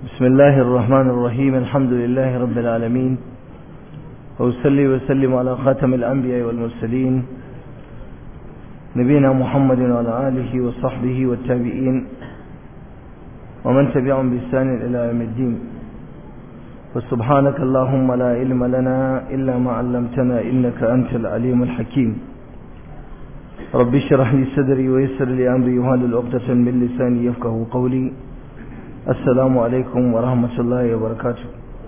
بسم الله الرحمن الرحيم الحمد لله رب العالمين وأصلي وسلم على خاتم الأنبياء والمرسلين نبينا محمد وعلى آله وصحبه والتابعين ومن تبعهم بإحسان إلى يوم الدين وسبحانك اللهم لا علم لنا إلا ما علمتنا إنك أنت العليم الحكيم رب اشرح لي صدري ويسر لي أمري وهل العقدة من لساني يفقه قولي السلام عليكم ورحمة الله وبركاته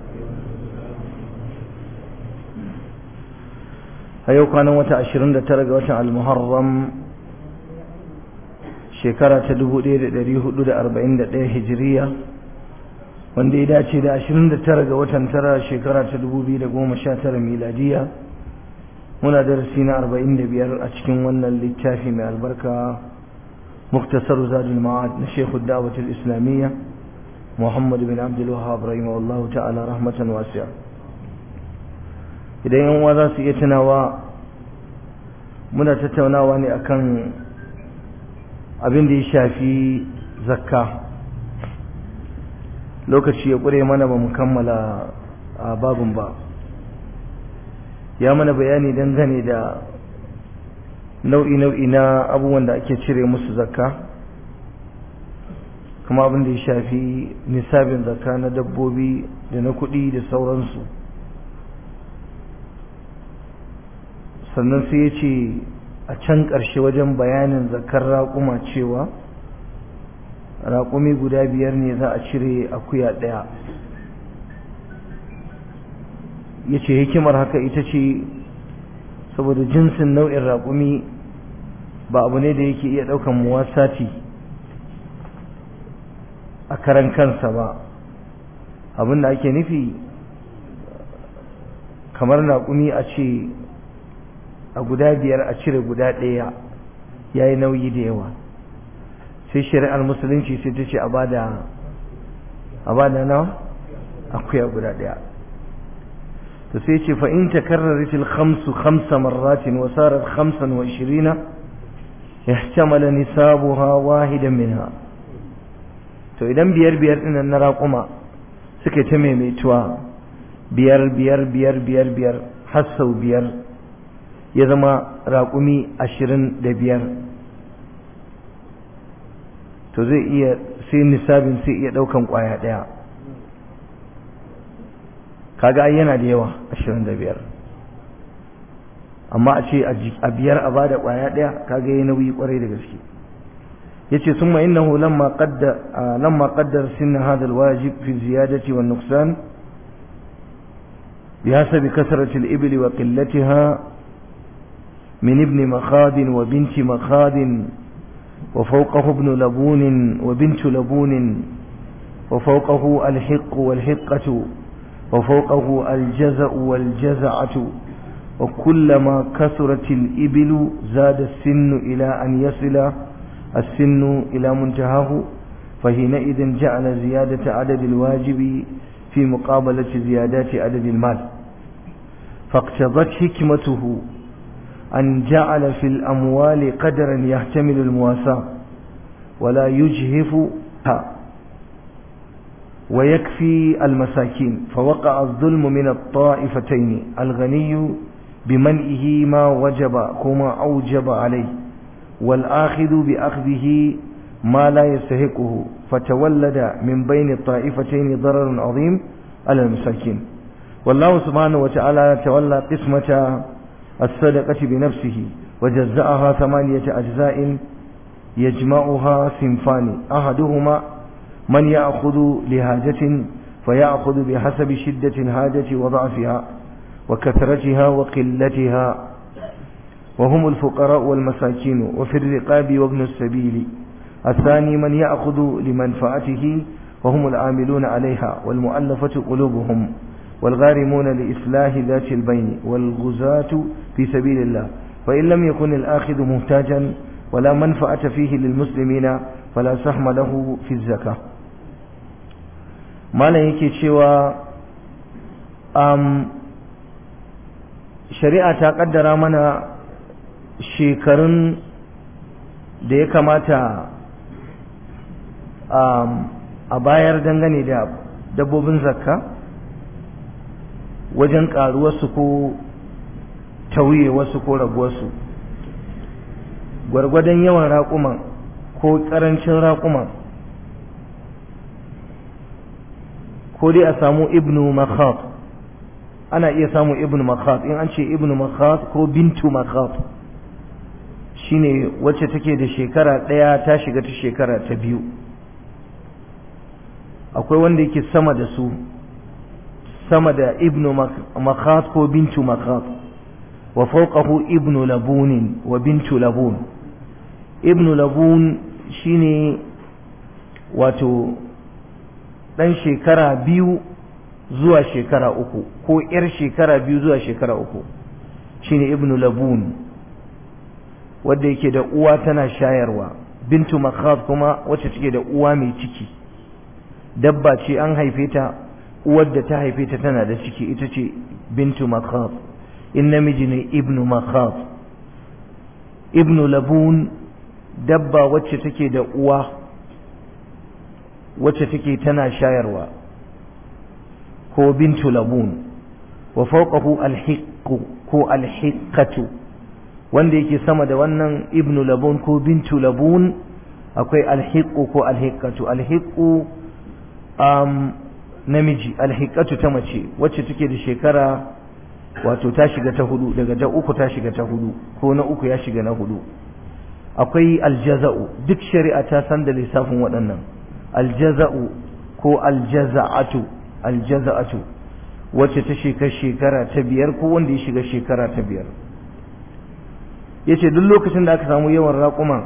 a yau kwanan wata 29 ga watan al-muharram shekara ta 1441 hijiriya wanda ya dace da 29 ga watan tara shekara ta 2019 miladiya muna darasi na 45 a cikin wannan littafi mai albarka muktasar zadul ma'ad na shekhu da'awatul islamiyya muhammad bin abdul wahab rahimahullahu ta'ala rahmatan wasi'a idan yan uwa za su iya tunawa muna tattaunawa ne akan abin da ya shafi zakka lokaci ya ƙure mana ba mu kammala a babin ba ya mana bayani dangane da nau'i-nau'i na abubuwan da ake cire musu zakka kuma abin da ya shafi nisabin zakka na dabbobi da na kuɗi da sauransu sannan sai ya ce a can ƙarshe wajen bayanin zakar raƙuma cewa raƙumi guda biyar ne za a cire akuya ɗaya ya ce hikimar haka ita ce saboda jinsin nau'in raƙumi ba abu ne da yake iya ɗaukan muwasati a karan kansa ba abin da ake nufi kamar raƙumi a ce a guda biyar a cire guda ɗaya ya yi nauyi da yawa sai shari'ar musulunci sai ta ce a bada a bada nawa akuya guda ɗaya to sai ce fa in takarrarat al khamsu khamsa marratin wa sarat khamsan wa ishirina yahtamala nisabuha wahidan minha to idan biyar biyar ɗin na raƙuma suka ta maimaituwa biyar biyar biyar biyar biyar har sau biyar ya zama raƙumi ashirin da biyar to zai iya sai nisabin sai iya ɗaukan ƙwaya ɗaya kaga ai yana da yawa ashirin da biyar amma a ce a biyar a bada ƙwaya ɗaya kaga ya nauyi ƙwarai da gaske yace summa innahu lamma qaddar lamma qaddar sinna hadha alwajib fi ziyadati wan nuqsan بحسب كثرة الإبل وقلتها من ابن مخاض وبنت مخاض وفوقه ابن لبون وبنت لبون وفوقه الحق والحقة وفوقه الجزع والجزعة وكلما كثرت الإبل زاد السن إلى أن يصل السن إلى منتهاه فحينئذ جعل زيادة عدد الواجب في مقابلة زيادات عدد المال فاقتضت حكمته أن جعل في الأموال قدرا يحتمل المواساة ولا يجهفها ويكفي المساكين فوقع الظلم من الطائفتين الغني بمنئه ما وجب كما أوجب عليه والآخذ بأخذه ما لا يستحقه فتولد من بين الطائفتين ضرر عظيم على المساكين والله سبحانه وتعالى تولى قسمة الصدقة بنفسه وجزأها ثمانية أجزاء يجمعها صنفان أحدهما من يأخذ لهاجة فيأخذ بحسب شدة الحاجة وضعفها وكثرتها وقلتها وهم الفقراء والمساكين وفي الرقاب وابن السبيل الثاني من يأخذ لمنفعته وهم العاملون عليها والمؤلفة قلوبهم والغارمون لإصلاح ذات البين والغزاة في سبيل الله فإن لم يكن الآخذ محتاجا ولا منفعة فيه للمسلمين فلا سهم له في الزكاة ما لا يكي شوى أم شريعة تقدر منا shekarun da ya kamata a bayar dangane da dabbobin zakka wajen ƙaruwarsu ko tauye wasu ko raguwarsu gwargwadon yawan raƙuman ko ƙarancin raƙuman ko dai a samu ibnu makhat ana iya samu ibnu makhat in an ce ibnu makhat ko bintu makhat shine wacce take da shekara ɗaya ta shiga ta shekara ta biyu akwai wanda yake sama da su sama da ibnu makhat ko bintu makhat wa fawqahu ibnu labunin wa bintu labun ibnu labun shine wato dan shekara biyu zuwa shekara uku ko yar shekara biyu zuwa shekara uku shine ibnu labun wadda yake da uwa tana shayarwa bintu makhat kuma wacce take da uwa mai ciki dabba ce an haife ta uwar da ta haife ta tana da ciki ita ce bintu makhat in namiji ne ibnu makhat ibnu labun dabba wacce take da uwa wacce take tana shayarwa ko bintu labun wa fawqahu alhiqqu ko alhiqqatu wanda yake sama da wannan ibnu labun ko bintu labun akwai alhiqqu ko alhiqqatu alhiqqu um, namiji alhiqqatu ta mace wacce take da shekara wato ta shiga ta hudu daga ta uku ta shiga ta hudu ko na uku ya shiga na hudu akwai aljaza'u duk shari'a ta san da lissafin waɗannan aljaza'u ko aljaza'atu aljaza'atu wacce ta shiga shekara ta biyar ko wanda ya shiga shekara ta biyar yace duk lokacin da aka samu yawan raƙuma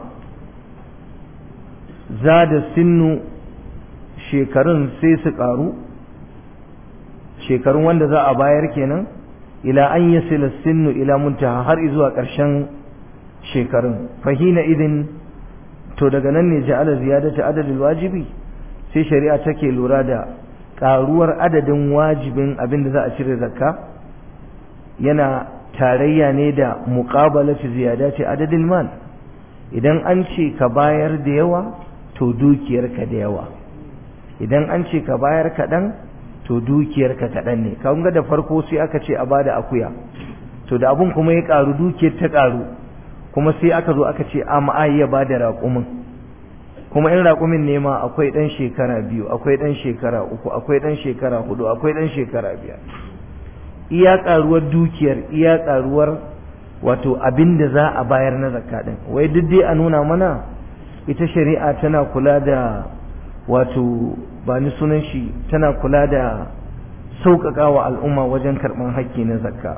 zada sinnu shekarun sai su ƙaru shekarun wanda za a bayar kenan ila an yasila sinnu ila muntaha har zuwa ƙarshen shekarun fahina idin to daga nan ne ja'ala ziyadata adadin wajibi sai shari'a take lura da ƙaruwar adadin wajibin abin da za a cire zakka yana tarayya ne da muqabalati ziyadati adadin mal idan an ce ka bayar da yawa to dukiyarka da yawa idan an ce ka bayar kaɗan to dukiyarka kaɗan ne kan ga da farko sai aka ce a bada akuya to da abun kuma ya ƙaru dukiyar ta ƙaru kuma sai aka zo aka ce a ma'a ya bada raƙumin kuma in raƙumin ne ma akwai ɗan shekara biyu akwai ɗan shekara uku akwai ɗan shekara hudu akwai ɗan shekara biyar iya ƙaruwar dukiyar iya ƙaruwar wato abin da za a bayar na zakka ɗin wai duk dai a nuna mana ita shari'a tana kula da wato ba ni sunan shi tana kula da sauƙaƙa wa al'umma wajen karɓar hakki na zakka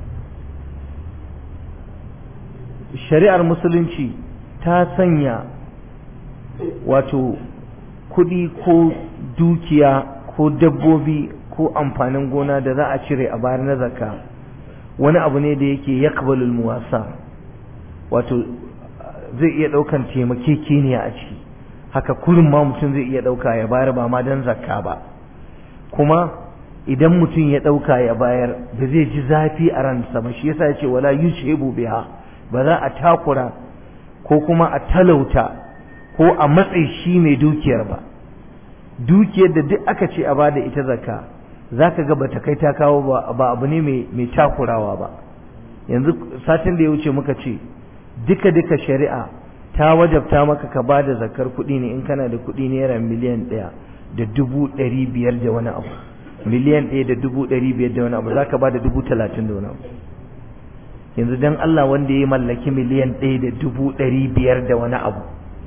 shari'ar musulunci ta sanya wato kuɗi ko dukiya ko dabbobi ko amfanin gona da za a cire a bayar na zakka wani abu ne da yake yakbalul muwasa wato zai iya ɗaukan taimakekeniya a ciki haka kurin ma mutum zai iya ɗauka ya bayar ba ma don zakka ba kuma idan mutum ya ɗauka ya bayar ba zai ji zafi a ransa ba shi yasa ya ce wala yushebu biha ba za a takura ko kuma a talauta ko a matsayi shi mai dukiyar ba dukiyar da duk aka ce a bada ita zakka za ka ga ba ta kai ta kawo ba abu ne mai takurawa ba yanzu satin da ya wuce muka ce duka duka shari'a ta wajabta maka ka ba da zakar kuɗi ne in kana da kuɗi naira miliyan ɗaya da dubu ɗari biyar da wani abu miliyan ɗaya da dubu ɗari biyar da wani abu za ka ba da dubu talatin da wani abu yanzu don Allah wanda ya mallaki miliyan ɗaya da dubu ɗari biyar da wani abu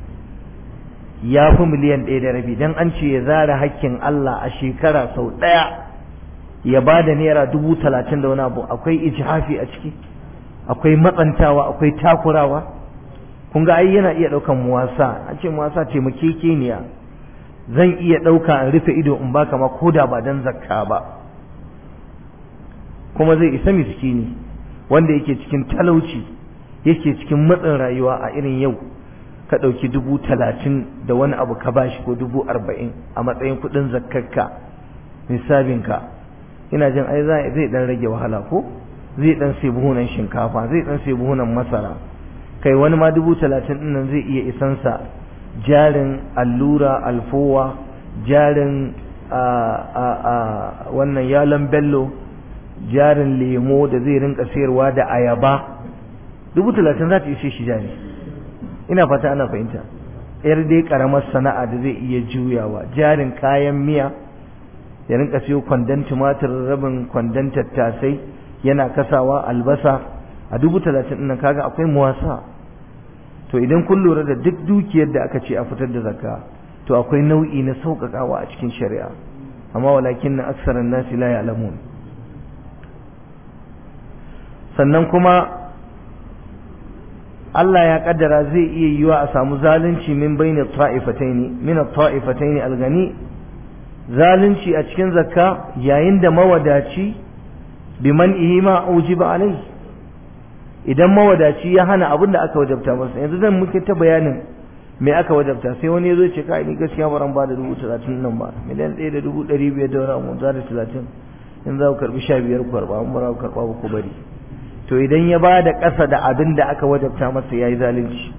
ya fi miliyan ɗaya da rabi don an ce ya zara hakkin Allah a shekara sau ɗaya ya ba da naira dubu talatin da wani abu akwai ijhafi a ciki akwai matsantawa akwai takurawa kun ga ai yana iya ɗaukan muwasa an ce muwasa taimakekeniya zan iya ɗauka in rufe ido in baka ma ko da ba dan zakka ba kuma zai isa miskini wanda yake cikin talauci yake cikin matsin rayuwa a irin yau ka ɗauki dubu talatin da wani abu ka bashi ko dubu arba'in a matsayin kuɗin zakkarka nisabinka ina jin ai zai ɗan rage wahala ko zai ɗan sai buhunan shinkafa zai ɗan sai buhunan masara kai wani ma dubu talatin ɗin nan zai iya isansa jarin allura alfowa jarin a wannan yalan bello jarin lemo da zai rinka sayarwa da ayaba dubu talatin za ta ishe shi jari ina fata ana fahimta yar dai karamar sana'a da zai iya juyawa jarin kayan miya ya rinka siyo kwandon tumatir rabin kwandon tattasai yana kasawa albasa a dubu talatin ɗin kaga akwai muwasa to idan kun lura da duk dukiyar da aka ce a fitar da zakka to akwai nau'i na sauƙaƙawa a cikin shari'a amma walakin na aksaran nasi la ya'lamun sannan kuma Allah ya kaddara zai iya yiwa a samu zalunci min bayni ta'ifataini min at-ta'ifataini al-ghani zalunci a cikin zakka yayin da mawadaci biman ihima ujiba alai idan mawadaci ya hana abin da aka wajabta masa yanzu zan muke ta bayanin me aka wajabta sai wani ya zo ce kai ni gaskiya ba ran ba da dubu talatin nan ba miliyan ɗaya da dubu ɗari biyar da wani abu za da talatin in za ku karɓi sha biyar ku karɓa in ba za ku karɓa ba ku bari to idan ya ba da ƙasa da abin da aka wajabta masa ya yi zalunci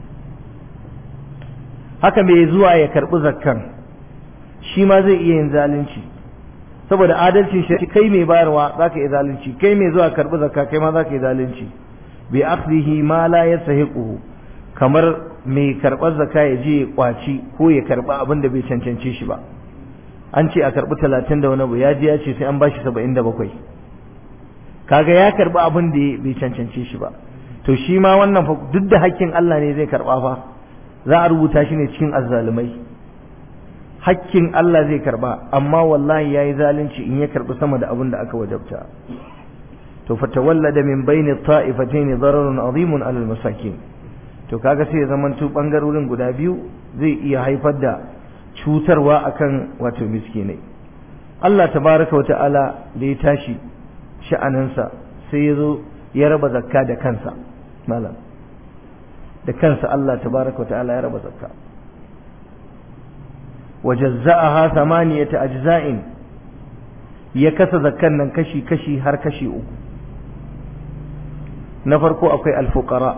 haka mai zuwa ya karɓi zakkan shi ma zai iya yin zalunci saboda adalcin shi kai mai bayarwa za ka yi zalunci kai mai zuwa karɓi zakka kai ma za ka yi zalunci bi akhdhihi ma la yastahiquhu kamar mai karɓar zakka ya je ya kwaci ko ya karɓi abin da bai cancance shi ba an ce a karɓi talatin da wani abu ya je ya ce sai an bashi saba'in da bakwai kaga ya karɓi abin da bai cancance shi ba to shi ma wannan fa duk da hakkin Allah ne zai karɓa fa za a rubuta shi ne cikin azzalumai hakkin Allah zai karɓa amma wallahi yayi zalunci in ya karɓi sama da abin da aka wajabta to fatawallada min baini ta'ifatayn dararun azimun alal masakin to kaga sai ya zamanto bangarorin guda biyu zai iya haifar da cutarwa akan wato miskinai Allah tabaraka wa ta'ala da ya tashi sha'aninsa sai ya zo ya raba zakka da kansa malam da kansa Allah tabaraka wa ta'ala ya raba zakka wajazza'aha thamaniyata ajza'in ya kasa zakkan nan kashi kashi har kashi uku na farko akwai alfuqara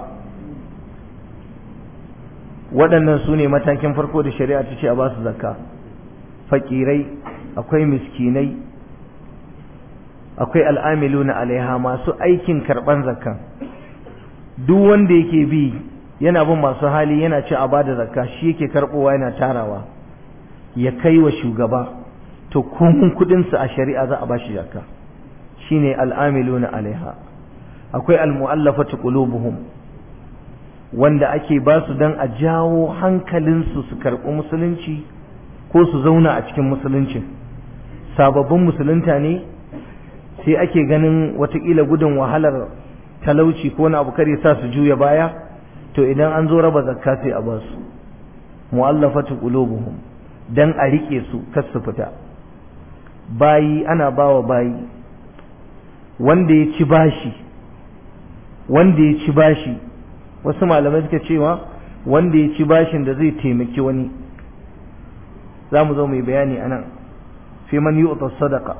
waɗannan su ne matakin farko da shari'a ta ce a ba su zakka fakirai akwai miskinai akwai al'amiluna alaiha masu aikin karɓan zakka duk wanda yake bi yana bin masu hali yana ci a bada zakka shi yake karɓowa yana tarawa ya kai wa shugaba to komun kuɗinsa a shari'a za a ba shi zakka shine al'amiluna alaiha akwai almu'allafatu qulubuhum wanda ake ba su dan a jawo hankalinsu su karɓi musulunci ko su zauna a cikin musulunci sababbin musulunta ne sai ake ganin watakila gudun wahalar talauci ko wani abu kare sa su juya baya to idan an zo raba zakka sai a ba su mu'allafatu qulubuhum dan a rike su kar su fita bayi ana bawa bayi wanda ya ci bashi wanda ya ci bashi wasu malamai suka cewa wanda ya ci bashin da zai taimaki wani za mu zo mai bayani a nan fi man yi sadaka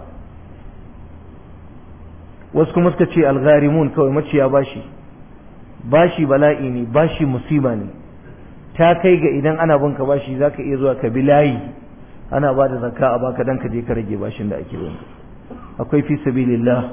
wasu kuma suka ce algharimun kawai maciya bashi bashi bala'i ne bashi musiba ne ta kai ga idan ana bin ka bashi za ka iya zuwa ka bi layi ana ba da zakka a baka dan ka je ka rage bashin da ake bin akwai fi sabilillah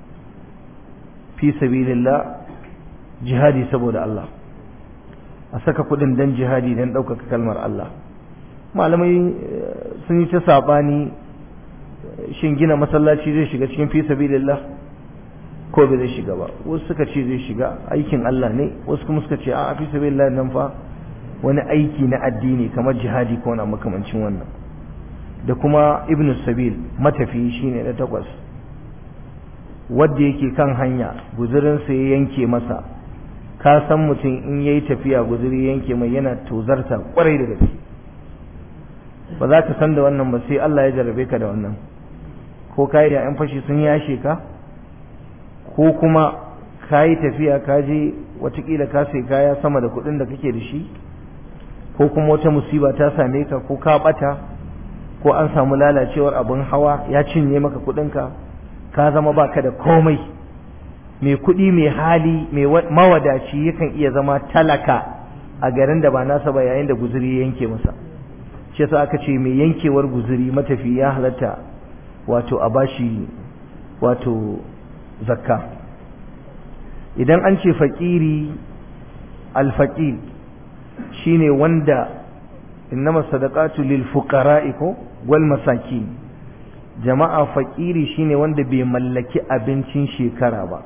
fi sabilillah jihadi saboda Allah a saka kudin dan jihadi dan ɗaukaka kalmar Allah malamai sun yi ta saɓani shin gina masallaci zai shiga cikin fi sabilillah ko bai zai shiga ba wasu suka ce zai shiga aikin Allah ne wasu kuma suka ce a fi sabilillah nan fa wani aiki na addini kamar jihadi ko na makamancin wannan da kuma ibn sabil matafi shine na takwas wadda yake kan hanya guzurinsa ya yanke masa ka san mutum in yayi tafiya guzuri yanke mai yana tozarta kwarai da gaske ba za ka san da wannan ba sai Allah ya jarrabe ka da wannan ko kai da yan fashi sun yashe ka ko kuma ka yi tafiya ka je watakila ka sai kaya sama da kuɗin da kake da shi ko kuma wata musiba ta same ka ko ka bata ko an samu lalacewar abin hawa ya cinye maka kuɗinka ka zama baka da komai mai kuɗi mai hali mai mawadaci yakan iya zama talaka a garin da ba nasa ba yayin da guzuri ya yanke masa shi yasa aka ce mai yankewar guzuri matafi ya halatta wato a bashi wato zakka idan an ce faƙiri alfaƙir shine wanda innama sadaqatu lil fuqara'i ko wal masakin jama'a faƙiri shine wanda bai mallaki abincin shekara ba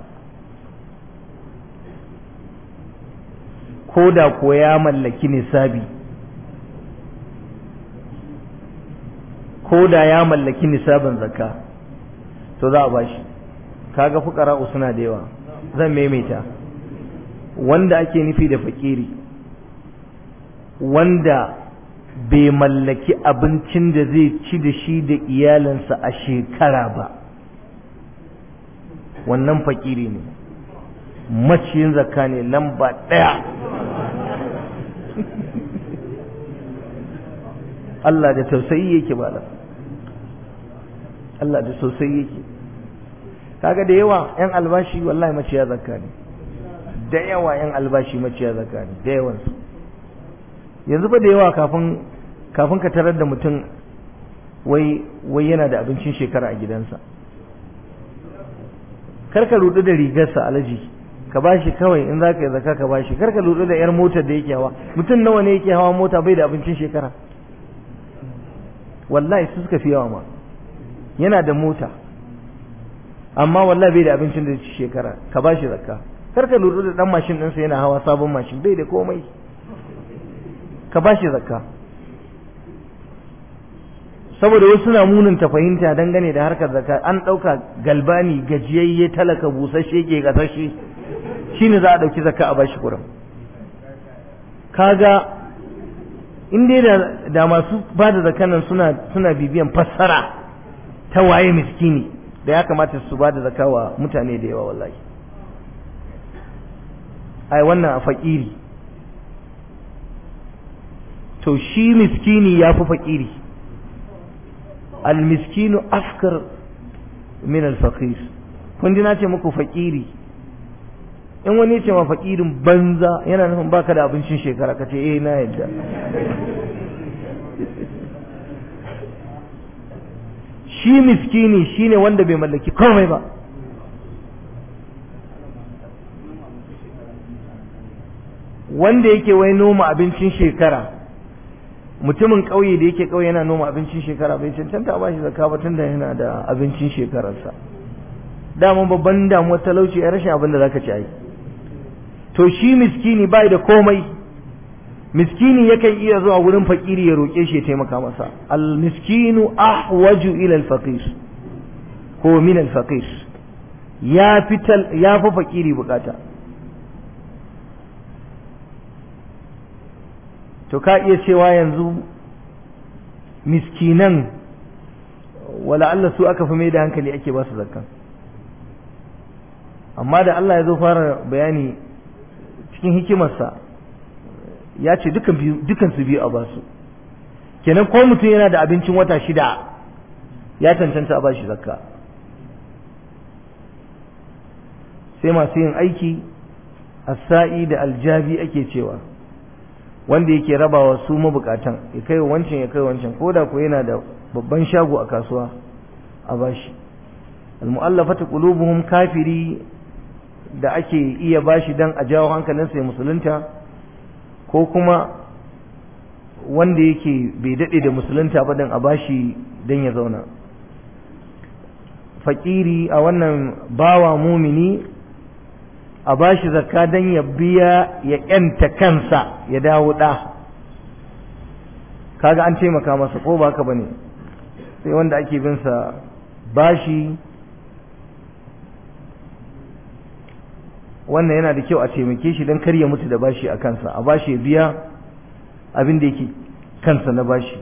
ko da ko ya mallaki nisabi ko da ya mallaki nisabin zakka to za a bashi kaga fuqara'u suna da yawa zan maimaita wanda ake nufi da fakiri wanda bai mallaki abincin da zai ci da shi da iyalinsa a shekara ba wannan fakiri ne maciyin zakka ne lamba ɗaya Allah da tausayi yake bala Allah da tausayi yake kaga da yawa yan albashi wallahi maciya zakka ne da yawa yan albashi maciya zakka ne da yawan su yanzu ba da yawa kafin kafin ka tarar da mutum wai wai yana da abincin shekara a gidansa kar ka rudu da rigarsa alaji ka bashi kawai in za ka yi zakka ka bashi kar ka rudu da yar motar da yake hawa mutum nawa ne yake hawa mota bai da abincin shekara wallahi su suka fi yawa ma yana da mota amma wallahi bai da abincin da ci shekara ka ba shi zakka kar ka lura da dan mashin ɗinsa yana hawa sabon mashin bai da komai ka ba shi zakka saboda wasu suna munanta fahimta dangane da harkar zakka an ɗauka galbani gajiyayye talaka busasshe ke gasashe shine za a ɗauki zakka a bashi kuram kaga in dai da, da masu ba da zakanan suna suna bibiyan fassara ta waye miskini da ya kamata su ba da zaka wa mutane da yawa wallahi ai wannan a fakiri to shi miskini ya fi fakiri almiskinu afkar min alfaqir kun ji na ce muku fakiri in wani ce ma fakirin banza yana nufin baka da abincin shekara ka ce eh na yadda shi miskini shine wanda bai mallaki komai ba wanda yake wai noma abincin shekara mutumin ƙauye da yake ƙauye yana noma abincin shekara bai cancanta ba shi zakka ba tunda yana da abincin shekararsa dama babban damuwar talauci ya rashin abin da zaka ci ai to shi miskini bai da komai miskini yakan iya zuwa wurin fakiri ya roƙe shi ya taimaka masa al miskinu ahwaju ila al faqir ko min al faqir ya fital ya fi fakiri bukata to ka iya cewa yanzu miskinan wala Allah su aka fi mai da hankali ake ba su zakka amma da Allah ya zo fara bayani cikin hikimarsa ya ce dukan su biyu a basu kenan ko mutum yana da abincin wata shida ya cancanta a bashi zakka sai masu yin aiki sa'i da aljabi ake cewa wanda yake rabawa su mabukatan ya kai wancan ya kai wancan ko da ko yana da babban shago a kasuwa a bashi almu'allafatu qulubuhum kafiri da ake iya bashi dan a jawo hankalinsa ya musulunta ko kuma wanda yake bai dade da musulunta ba dan a bashi dan ya zauna fakiri a wannan bawa mumini a bashi zakka dan ya biya ya yanta kansa ya dawo da kaga an taimaka masa ko ba haka bane sai wanda ake bin sa bashi wannan yana da kyau a taimake shi don kar ya mutu da bashi a kansa a bashi ya biya abin da yake kansa na bashi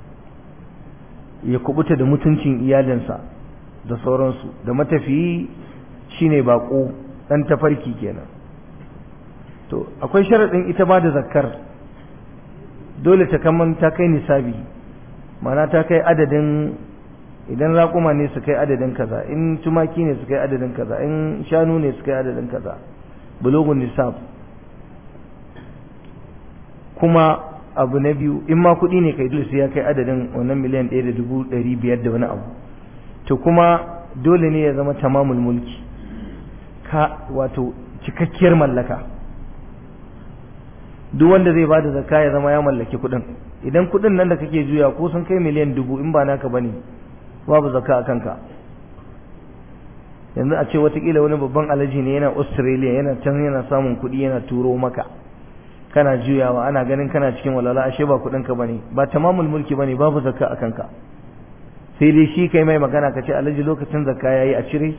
ya kubuta da mutuncin iyalinsa da sauransu da matafiyi shine bako dan tafarki kenan to akwai sharaɗin ita ba da zakkar dole ta kaman ta kai nisabi mana ta kai adadin idan raƙuma ne su kai adadin kaza in tumaki ne su kai adadin kaza in shanu ne su kai adadin kaza bulugun nisab kuma abu na biyu in ma kuɗi ne kai dole sai ya kai adadin wannan miliyan ɗaya da dubu ɗari biyar da wani abu to kuma dole ne ya zama tamamul mulki ka wato cikakkiyar mallaka duk wanda zai bada zakka ya zama ya mallaki kuɗin idan kuɗin nan da kake juya ko sun kai miliyan dubu in ba naka bane babu zakka a kanka yanzu a ce watakila wani babban alaji ne yana australia yana can yana samun kuɗi yana turo maka kana juyawa ana ganin kana cikin walala ashe ba kuɗin ka bane ba tamamul mulki bane babu zakka a kanka sai dai shi kai mai magana ka ce alaji lokacin zakka yayi a cire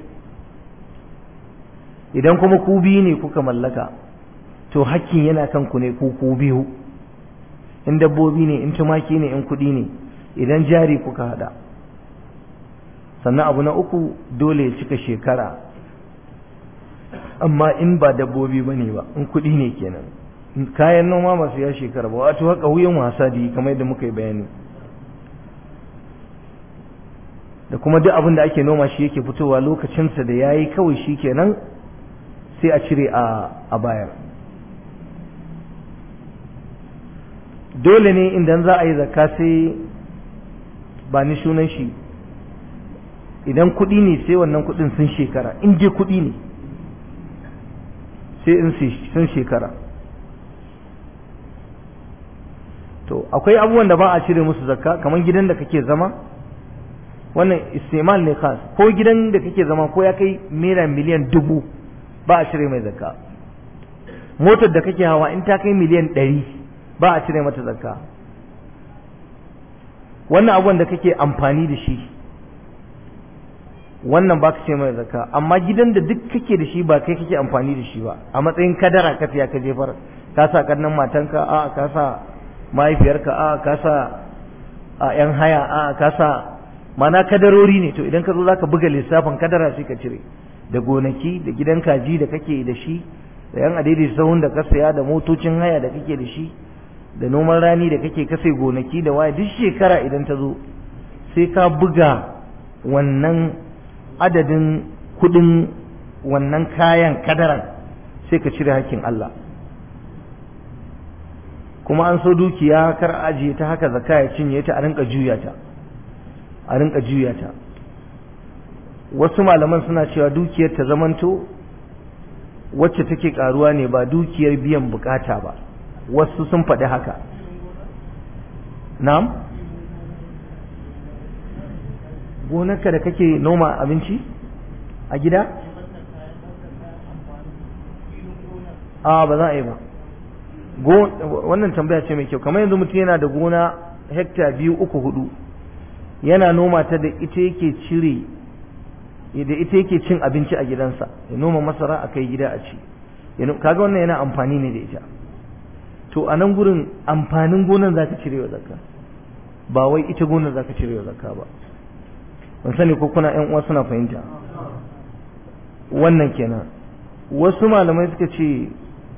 idan kuma ku biyu ne kuka mallaka to hakkin yana kan ku ne ku ku biyu in dabbobi ne in tumaki ne in kuɗi ne idan jari kuka hada sannan abu na uku dole ya cika shekara amma in ba dabbobi ba ne ba in kuɗi ne kenan kayan noma masu ya shekara ba wato haka wuyan wasa da yi kamar yadda muka yi bayani da kuma duk abin da ake noma shi yake fitowa lokacinsa da ya yi kawai shi kenan sai a cire a bayar dole ne idan za a yi zakka sai ba ni sunan shi idan kuɗi ne sai wannan kuɗin sun shekara in je kuɗi ne sai in sun shekara to akwai abubuwan da ba a cire musu zakka kamar gidan da kake zama wannan istimal ne khas ko gidan da kake zama ko ya kai naira miliyan dubu ba a cire mai zakka motar da kake hawa in ta kai miliyan ɗari ba a cire mata zakka wannan abubuwan da kake amfani da shi wannan ba ka ce mai zakka amma gidan da duk kake da shi ba kai kake amfani da shi ba a matsayin kadara ka siya ka jefar ka sa kannan matanka a ka sa mahaifiyarka a ka sa a yan haya a ka sa mana kadarori ne to idan ka zo zaka buga lissafin kadara sai ka cire da gonaki da gidan kaji da kake da shi da yan adaidai sahun da ka saya da motocin haya da kake da shi da noman rani da kake kase gonaki da waya duk shekara idan ta zo sai ka buga wannan adadin kudin wannan kayan kadaran sai ka cire hakkin Allah kuma an so dukiya kar ajiye ta haka zakka ya cinye ta a rinka juya ta a rinka juya ta wasu malaman suna cewa dukiyar ta zamanto wacce take karuwa ne ba dukiyar biyan bukata ba wasu sun faɗi haka na'am gonarka da kake noma abinci a gida a ba za a yi ba wannan tambaya ce mai kyau kamar yanzu mutum yana da gona hekta biyu uku hudu yana noma ta da ita yake cire da ita yake cin abinci a gidansa ya noma masara a kai gida a ci kaga wannan yana amfani ne da ita to a nan gurin amfanin gonan za ka cire wa zakka ba wai ita gonar za ka cire wa zakka ba ban sani ko kuna yan uwa suna fahimta wannan kenan wasu malamai suka ce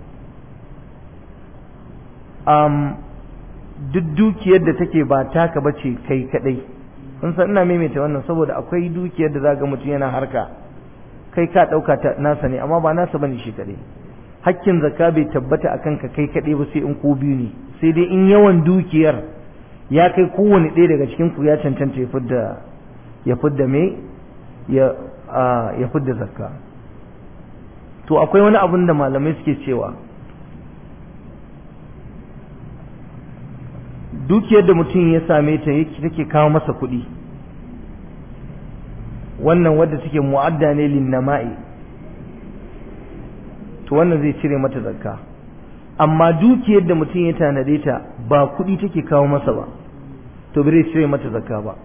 um, duk dukiyar da take ba taka ba ce kai kadai kun san ina maimaita wannan saboda akwai dukiyar da zaga mutum yana harka kai ka dauka ta nasa ne amma ba nasa bane shi kadai hakkin zakka bai tabbata akan ka kai kadai ba sai in ku biyu ne sai dai in yawan dukiyar ya kai kowane ɗaya daga cikin ku ya cancanta ya fidda ya fidda me ya ya fidda zakka to akwai wani abun da malamai suke cewa dukiyar da mutum ya same ta take kawo masa kuɗi wannan wadda take mu'adda ne linnama'i to wannan zai cire mata zakka amma dukiyar da mutum ya tanade ta ba kuɗi take kawo masa ba to bai cire mata zakka ba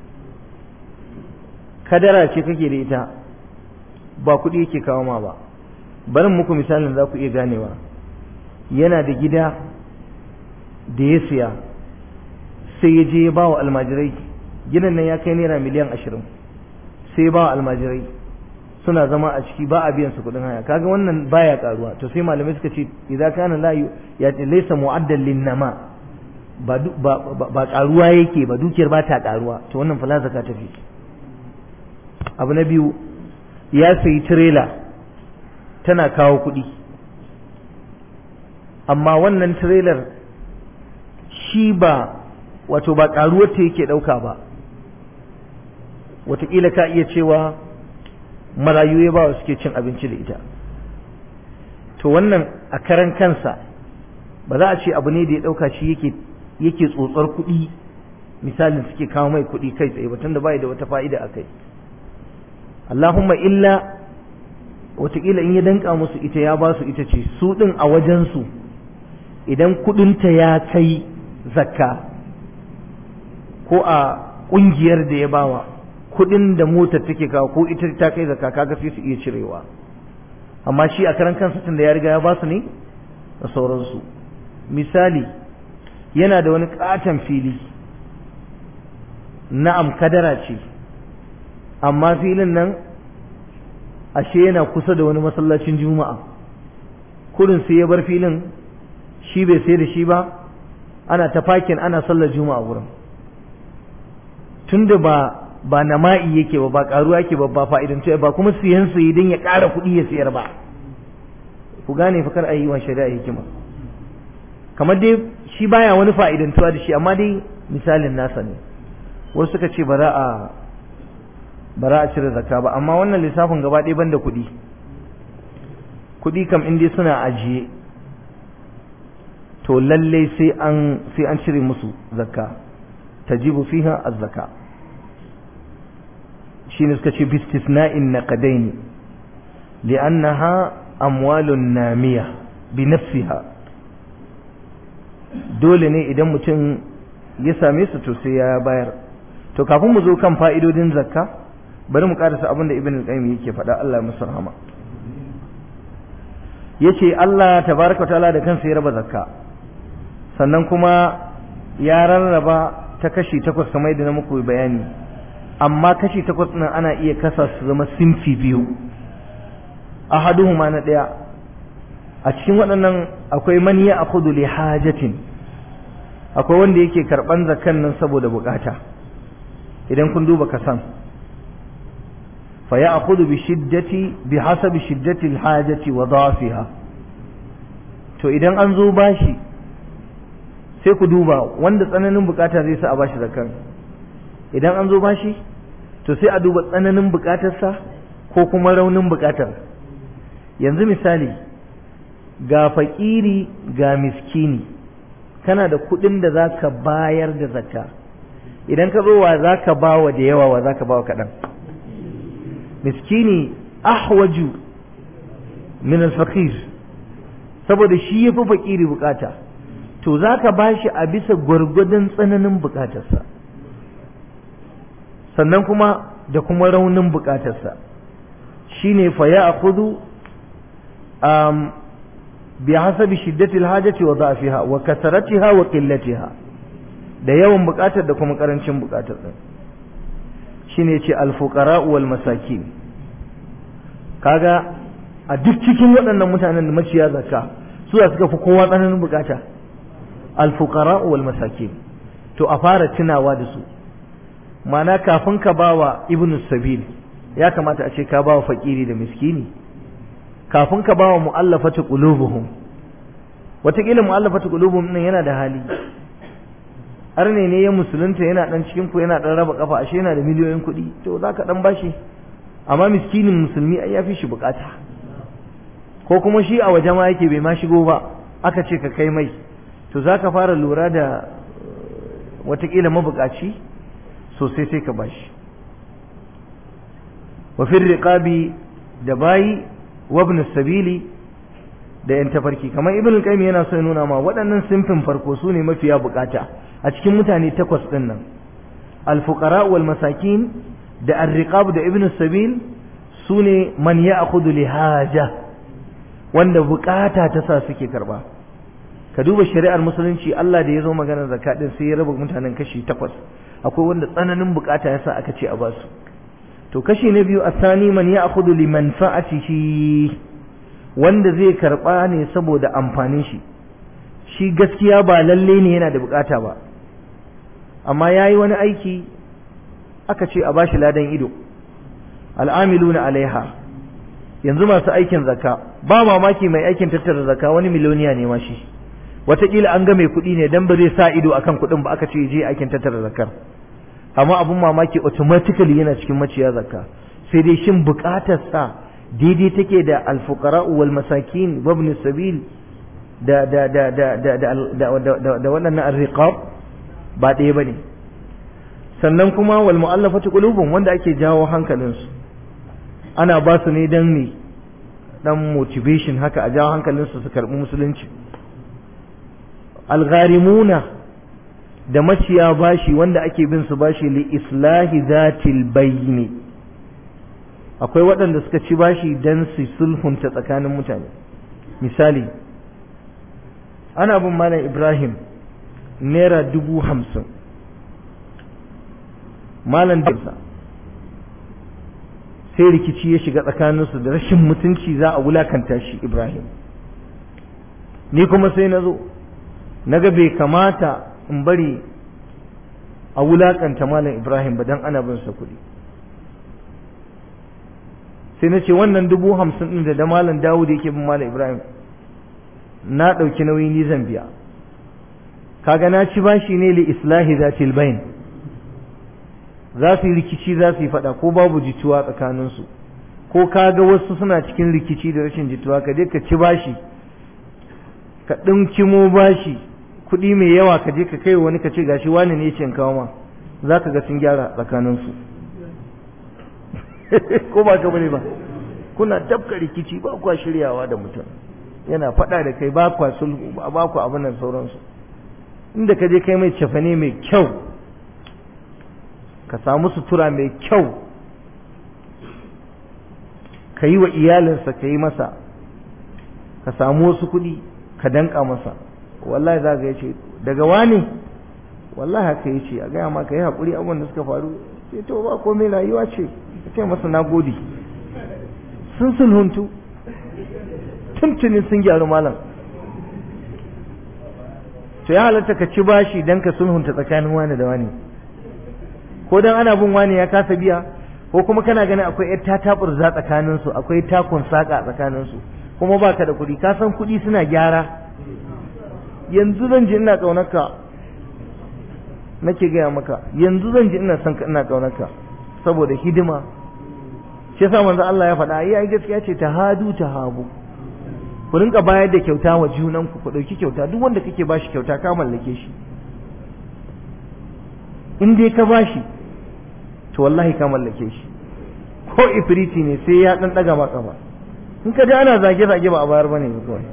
kadara ce kake da ita ba kuɗi yake kawo ma ba barin muku misalin za ku iya ganewa yana da gida da ya siya sai ya je ya ba wa almajirai gidan nan ya kai naira miliyan ashirin sai ya ba wa almajirai suna zama a ciki ba a biyan su kuɗin haya kaga wannan baya karuwa to sai malamai suka ce idan kana la ya laysa mu'addal linnama ba ba ba karuwa yake ba dukiyar ba ta karuwa to wannan fa zaka tafi abu na biyu ya sayi tirela tana kawo kuɗi amma wannan tirelar shi ba wato ba karuwar ta yake ɗauka ba wataƙila ka iya cewa marayu ya bawa suke cin abinci da ita to wannan a karan kansa ba za a ce abu ne da ya ɗauka shi yake yake tsotsar kuɗi misalin suke kawo mai kuɗi kai tsaye ba tunda bai da wata fa'ida a kai Allahumma illa wataƙila in ya danka musu ita ya ba su ita ce su ɗin a wajensu idan kuɗinta ya kai zakka ko a ƙungiyar da ya bawa kuɗin da motar take kawo ko ita ta kai zakka kaga sai su iya cirewa amma shi a karan kansa tun da ya riga ya ba su ne da sauransu misali yana da wani katon fili na'am kadara ce amma filin nan ashe yana kusa da wani masallacin juma'a kurin sai ya bar filin shi bai sai da shi ba ana ta fakin ana sallar juma'a wurin tunda ba ba nama'i yake ba ba karuwa yake ba ba fa'idan ba kuma siyan su idan ya ƙara kuɗi ya siyar ba ku gane fa kar a yi wa shari'a hikima kamar dai shi baya wani fa'idantuwa da shi amma dai misalin nasa ne wasu suka ce ba za a ba za a cire zakka ba amma wannan lissafin gaba ɗaya banda kuɗi kuɗi kam in dai suna ajiye to lalle sai an sai an cire musu zakka tajibu fiha az-zakka shine suka ce bistisna'in naqadaini li'annaha amwalun namiya bi nafsiha dole ne idan mutum ya same su to sai ya bayar to kafin mu zo kan fa'idodin zakka bari mu karasa abin da ibn al-qayyim yake faɗa Allah ya masa rahama yace Allah tabaraka ta'ala da kansa ya raba zakka sannan kuma ya rarraba ta kashi takwas kamar yadda na muku bayani amma kashi takwas nan ana iya kasa su zama sinfi biyu ahaduhuma na ɗaya a cikin waɗannan akwai man ya akhudhu li hajatin akwai wanda yake karban zakan nan saboda bukata idan kun duba kasan fa ya akhudhu bi shiddati bi hasabi shiddati al hajati wa dafiha to idan an zo bashi sai ku duba wanda tsananin bukata zai sa a bashi zakan idan an zo bashi to sai a duba tsananin bukatarsa ko kuma raunin bukatar yanzu misali ga fakiri ga miskini kana da kudin da za ka bayar da zakka idan ka zo wa za ka ba wa da yawa wa za ka ba wa kaɗan miskini ahwaju min alfaqir saboda shi ya fi fakiri bukata to za ka ba shi a bisa gwargwadon tsananin bukatarsa sannan kuma da kuma raunin bukatarsa shine fa ya akudu um, بحسب شدة الحاجة وضعفها وكثرتها وقلتها da yawan bukatar da kuma karancin bukatar din shine yace al-fuqara wal masakin kaga a duk cikin waɗannan mutanen da maciya zakka su da suka fi kowa tsananin bukata al-fuqara wal masakin to a fara tunawa da su mana kafin ka bawa ibnu sabil ya kamata a ce ka bawa fakiri da miskini kafin ka bawa mu'allafati qulubuhum wataƙila mu'allafati qulubuhum nan yana da hali arne ne ya musulunta yana dan cikin ku yana dan raba kafa ashe yana da miliyoyin kuɗi to zaka dan bashi amma miskinin musulmi ai yafi shi bukata ko kuma shi a waje ma yake bai ma shigo ba aka ce ka kai mai to zaka fara lura da wataƙila mabukaci sosai sai ka bashi wa fi riqabi da bayi wabn sabili da yan tafarki kamar ibn qayyim yana so ya nuna ma waɗannan simfin farko su ne mafiya bukata a cikin mutane takwas ɗin nan al-fuqara wal masakin da ar-riqab da ibn sabil su ne man ya'khudhu li haja wanda bukata ta sa suke karba ka duba shari'ar musulunci Allah da ya zo maganar zakat din sai ya raba mutanen kashi takwas akwai wanda tsananin bukata yasa aka ce a basu to kashi na biyu asani man ya'khudhu li manfa'atihi wanda zai karba ne saboda amfanin shi shi gaskiya ba lalle ne yana da bukata ba amma yayi wani aiki aka ce a bashi ladan ido al'amiluna alaiha yanzu masu aikin zakka ba mamaki mai aikin tattara zakka wani miliyoniya ne ma shi wataƙila an ga mai kuɗi ne dan ba zai sa ido akan kuɗin ba aka ce je aikin tattara zakar amma abun mamaki automatically yana cikin maciya zakka sai dai shin buƙatar sa daidai take da alfuqara wal masakin wa ibn sabil da da da da da da da waɗannan arriqab ba ɗaya bane sannan kuma wal mu'allafati qulubum wanda ake jawo hankalinsu ana ba su ne dan me dan motivation haka a jawo hankalinsu su karɓi musulunci algharimuna da maciya bashi wanda ake bin su bashi li islahi zatil bayni akwai waɗanda suka ci bashi dan su sulhunta tsakanin mutane misali ana bin malam ibrahim naira dubu hamsin malam dinsa sai rikici ya shiga tsakaninsu da rashin mutunci za a wulakanta shi ibrahim ni kuma sai na zo na ga bai kamata in bari a wulakanta malam ibrahim ba don ana bin sa kuɗi sai na ce wannan dubu hamsin ɗin da da malam dawud yake bin malam ibrahim na ɗauki nauyi ni zan biya kaga na ci bashi ne li islahi zatil bain za su yi rikici za su yi faɗa ko babu jituwa tsakaninsu ko kaga wasu suna cikin rikici da rashin jituwa ka je ka ci bashi ka ɗinkimo bashi kuɗi mai yawa ka je ka kai wani ka ce gashi wani ne ce kawo ma za ka ga sun gyara tsakaninsu ko ba ka bane ba kuna tafka rikici ba kwa shiryawa da mutum yana faɗa da kai ba kwa sulhu ba kwa abin nan sauransu inda ka je kai mai cefane mai kyau ka samu sutura mai kyau ka yi wa iyalinsa ka yi masa ka samu wasu kuɗi ka danka masa wallahi za ka ce daga wani wallahi haka ya ce a gaya ma ka yi haƙuri abubuwan da suka faru ce to ba komai rayuwa ce ka ce masa na gode sun sulhuntu tuntuni sun gyaru malam to ya halatta ka ci bashi don ka sulhunta tsakanin wani da wani ko dan ana bin wani ya kasa biya ko kuma kana ganin akwai yar tatabar za tsakanin su akwai takun saka tsakanin su kuma baka da kuɗi ka san kuɗi suna gyara yanzu zan ji ina kaunarka nake gaya maka yanzu zan ji ina son ka ina kaunarka saboda hidima shi yasa manzo Allah ya faɗa ai gaskiya ce ta hadu ta habu ku rinka bayar da kyauta wa junanku ku ɗauki kyauta duk wanda kake bashi kyauta ka mallake shi in dai ka bashi to wallahi ka mallake shi ko ifriti ne sai ya dan daga maka ba in ka ji ana zage zage ba a bayar bane kawai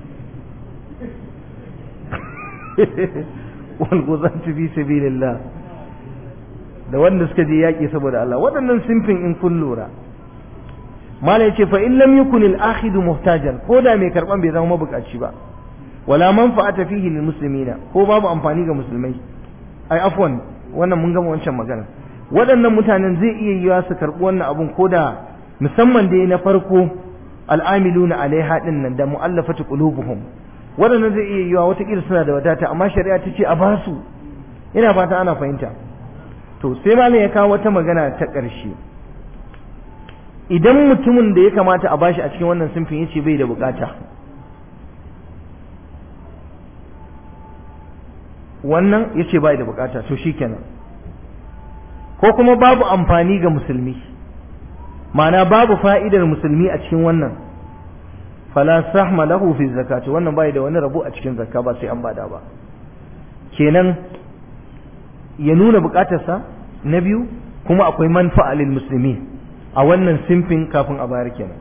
wal guzantu fi sabilillah da wanda suka je yaki saboda Allah waɗannan simfin in kun lura mala yace fa in lam yakun al akhid muhtajan ko da mai karban bai zama mabukaci ba wala manfa'ata fihi lil muslimina ko babu amfani ga musulmai ai afwan wannan mun gama wancan magana waɗannan mutanen zai iya yiwa su karɓi wannan abun ko da musamman dai na farko al'amiluna alaiha din nan da mu'allafatu qulubuhum waɗannan zai iya yiwa wata suna da wadata amma shari'a ta ce a ba su ina fata ana fahimta to sai malam ya kawo wata magana ta ƙarshe idan mutumin da ya kamata a bashi a cikin wannan sinfin yace bai da bukata wannan ya ce bai da bukata to shi kenan ko kuma babu amfani ga musulmi ma'ana babu fa'idar musulmi a cikin wannan fala sahma lahu fi zakati wannan bai da wani rabo a cikin zakka ba sai an bada ba kenan ya nuna bukatarsa na biyu kuma akwai manfa'a lil musulmi a wannan simfin kafin a bayar kenan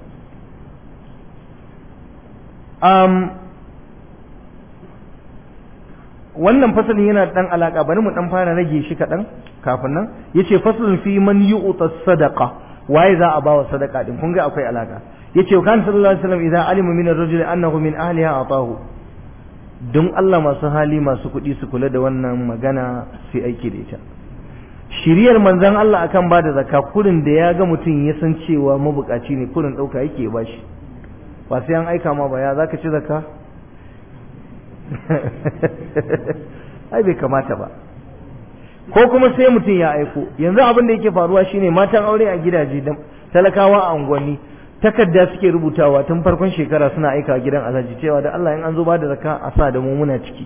wannan fasalin yana dan alaka bari mu dan fara rage shi kadan kafin nan yace fasalin fi man yu'ta sadaqa waye za a bawa sadaqa din kun ga akwai alaka yace kan sallallahu alaihi wasallam idan alima min ar-rajuli annahu min ahliha atahu don Allah masu hali masu kuɗi su kula da wannan magana sai aiki da ita shiriyar manzon Allah akan ba da zakka kurin da ya ga mutum ya san cewa mabukaci ne kurin ɗauka yake ba shi ba sai an aika ma ba ya zaka ci zakka ai bai kamata ba ko kuma sai mutum ya aiko yanzu abin da yake faruwa shine matan aure a gidaje da talakawa a unguwanni takarda suke rubutawa tun farkon shekara suna aika gidan alhaji cewa da Allah in an zo ba da zakka a sa da mu muna ciki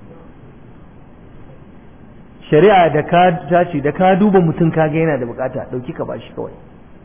shari'a da ka tace da ka duba mutum ka ga yana da bukata dauki ka bashi kawai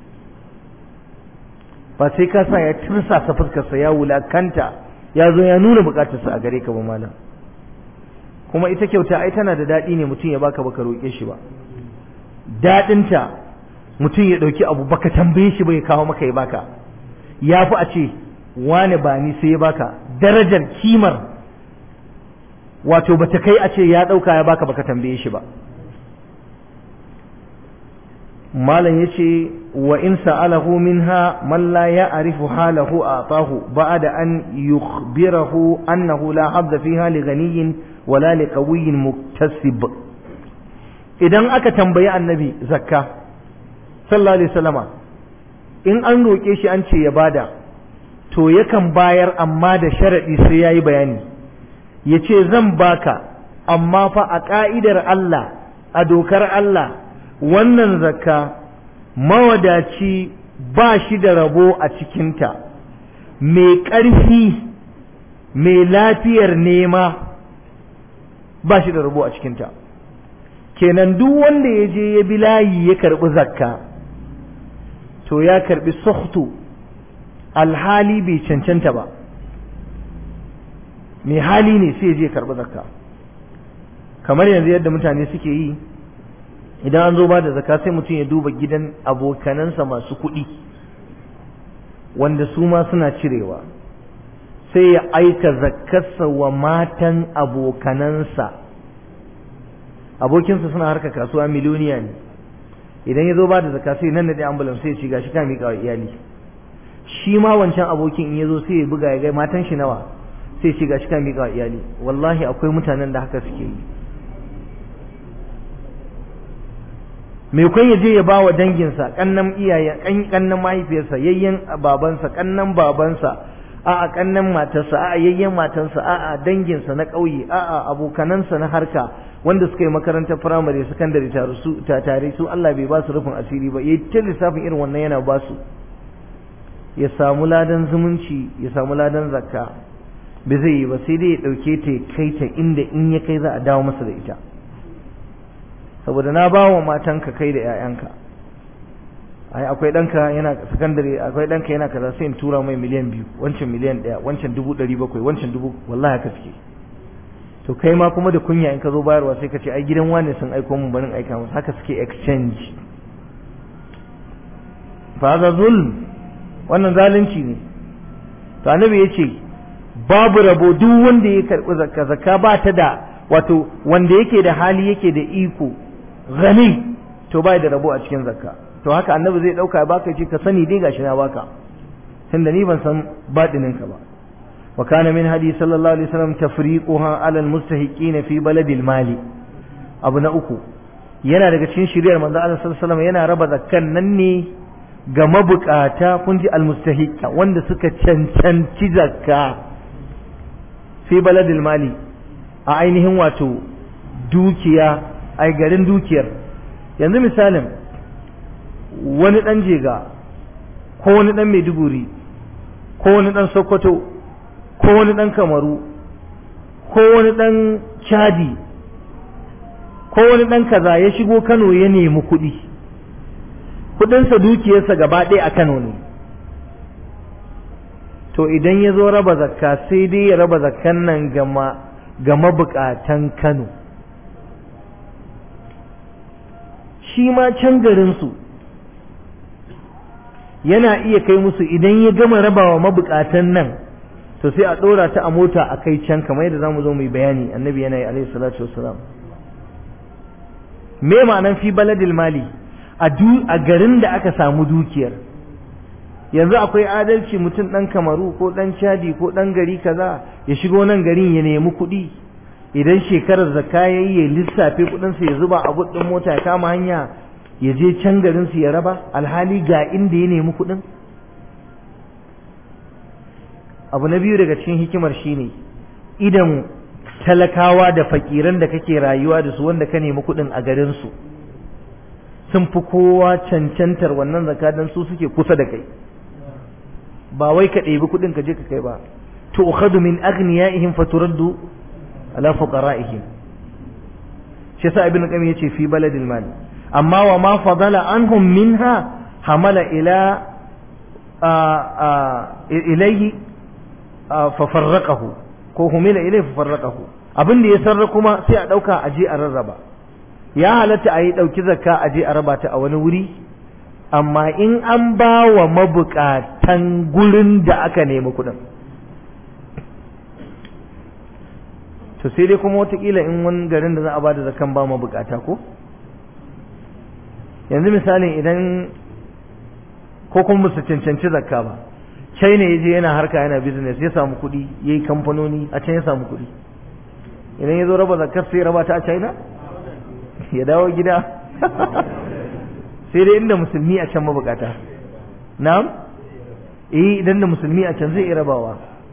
ba sai ka sa ya tursa sa fuskarsa ya wulakanta ya zo ya nuna bukatarsa a gare ka ba malam kuma ita kyauta ai tana da daɗi ne mutum ya baka baka roƙe shi ba daɗinta mutum ya ɗauki abu baka tambaye shi ba ya kawo maka ya baka ya fi a ce wani ba ni sai ya baka darajar kimar wato bata kai a ce ya ɗauka ya baka baka tambaye shi ba malam yace wa in sa'alahu minha man la ya'rifu halahu a'tahu ba'da an yukhbirahu annahu la hadda fiha li ghaniyyin wala li qawiyyin muktasib idan aka tambayi annabi zakka sallallahu alaihi wasallama in an roke shi an ce ya bada to yakan bayar amma da sharadi sai yayi bayani yace zan baka amma fa a ka'idar Allah a dokar Allah wannan zakka mawadaci ba shi da rabo a cikinta mai ƙarfi mai lafiyar nema ba shi da rabo a cikinta kenan duk wanda ya je ya bi layi ya karɓi zakka to ya karɓi suhtu alhali bai cancanta ba mai hali ne sai ya je karɓi zakka kamar yanzu yadda mutane suke yi idan an zo ba da zaka sai mutum ya duba gidan abokanansa masu kuɗi wanda su ma suna cirewa sai ya aika zakarsa wa matan abokanansa abokinsa suna harka kasuwa miliyoniya ne idan ya zo ba da zaka sai nan da ɗaya ambulan sai ya ci gashi ka miƙa wa iyali shi ma wancan abokin in ya zo sai ya buga ya ga matan shi nawa sai ya ci gashi ka miƙa wa iyali wallahi akwai mutanen da haka suke yi mai kwan ya je ya ba wa danginsa kannan iyayen kannan mahaifiyarsa yayyen babansa kannan babansa a'a kannan matarsa a'a yayyen matarsa a'a danginsa na ƙauye a'a abokanansa na harka wanda suka yi makarantar firamare sakandare tare su tare su Allah bai ba su rufin asiri ba yayi ta lissafin irin wannan yana ba su ya samu ladan zumunci ya samu ladan zakka bai zai yi ba sai dai ya dauke ta ya kai ta inda in ya kai za a dawo masa da ita saboda na ba wa matanka kai da 'ya'yanka ai akwai ɗanka yana sakandare akwai ɗanka yana kaza sai in tura mai miliyan biyu wancan miliyan ɗaya wancan dubu ɗari bakwai wancan dubu wallahi haka suke to kai ma kuma da kunya in ka zo bayarwa sai ka ce ai gidan wane sun aiko mun barin aika musu haka suke exchange fa za zulm wannan zalunci ne to annabi ya ce babu rabo duk wanda ya karɓi zakka zakka ba ta da wato wanda yake da hali yake da iko gani to bai da rabo a cikin zakka to haka annabi zai dauka baka ce ka sani dai gashi na baka tunda ni ban san badinin ka ba wa kana min hadi sallallahu alaihi wasallam tafriquha ala almustahiqin fi baladil mali abu na uku yana daga cikin shiriyar manzo Allah sallallahu alaihi wasallam yana raba zakkan nan ne ga mabukata kun ji almustahiqa wanda suka cancanci zakka fi baladil mali a ainihin wato dukiya a garin dukiyar yanzu misalin wani ɗan jega ko wani ɗan maiduguri ko wani ɗan sokoto ko wani ɗan kamaru ko wani ɗan chadi ko wani ɗan kaza ya shigo kano ya nemi kuɗi kuɗinsa dukiyarsa gaba ɗaya a kano ne to idan ya zo raba zakka sai dai ya raba zakkan nan gama ga mabukatan Kano shi ma can garinsu yana iya kai musu idan ya gama rabawa mabukatan nan to sai a ɗora ta a mota a kai can kamar yadda za mu zo mu yi bayani annabi yana yi alaihi salatu wassalam me ma'anan fi baladil mali a garin da aka samu dukiyar yanzu akwai adalci mutum ɗan kamaru ko ɗan chadi ko ɗan gari kaza ya shigo nan garin ya nemi kuɗi idan shekarar zakka ya yi ya lissafe kuɗinsa ya zuba a ɗin mota ya kama hanya ya je can garin su ya raba alhali ga inda ya nemi kuɗin abu na biyu daga cikin hikimar shine idan talakawa da fakiran da kake rayuwa da su wanda ka nemi kuɗin a garin su sun fi kowa cancantar wannan zakka don su suke kusa da kai ba wai ka ɗebi kuɗin ka je ka kai ba to ukhadu min aghniyaihim faturaddu ala fuqaraihim shi yasa ibn qayyim yace fi baladil mal amma wa ma fadala anhum minha hamala ila ilayhi fa farraqahu ko humila ilayhi fa farraqahu abin da ya sarra kuma sai a dauka aje a rarraba ya halatta a yi dauki zakka aje a raba ta a wani wuri amma in an ba wa mabukatan gurin da aka nemi kuɗin to sai dai kuma watakila in wani garin da za a ba da zakan ba mabukata ko yanzu misalin idan ko kuma musu cancanci zakka ba china ya je yana harka yana business ya samu kuɗi ya yi kamfanoni a can ya samu kuɗi idan ya zo raba zakkar sai raba ta a china ya dawo gida sai dai inda musulmi a can mabukata na'am eh idan da musulmi a can zai iya rabawa